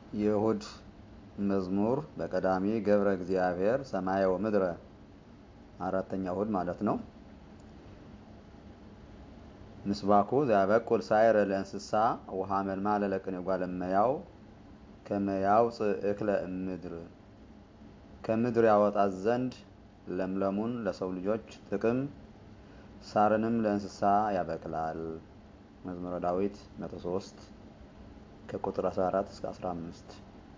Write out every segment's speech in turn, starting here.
የእሁድ መዝሙር በቀዳሚ ገብረ እግዚአብሔር ሰማየ ወምድረ አራተኛ እሁድ ማለት ነው። ምስባኩ ዘያበቁል ሳይረ ለእንስሳ ውሃ መልማለ ለቅኔ ጓለመያው ከመያውፅእ እክለ እምድር ከምድር ያወጣት ዘንድ ለምለሙን ለሰው ልጆች ጥቅም ሳርንም ለእንስሳ ያበቅላል። መዝሙረ ዳዊት 103 ከቁጥር 14 እስከ 15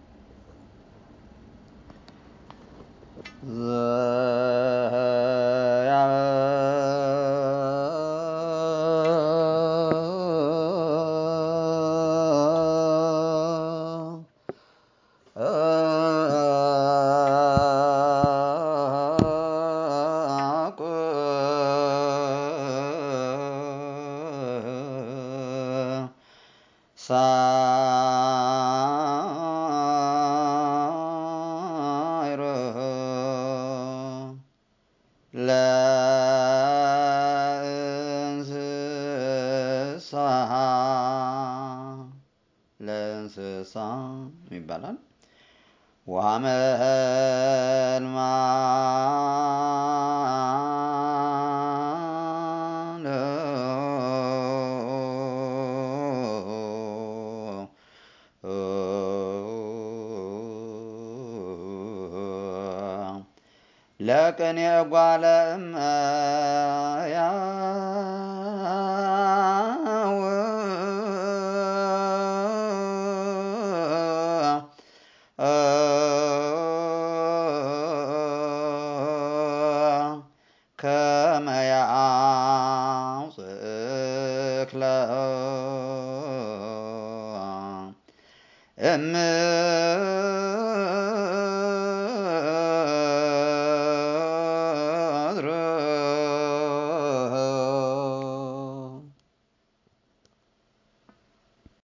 ሳይረ ለእንስሳ ለእንስሳ ይባላል። ውሃ መልማለ ለቅኔ ጓለ እመሕያው ከመ ያውፅእ እክለ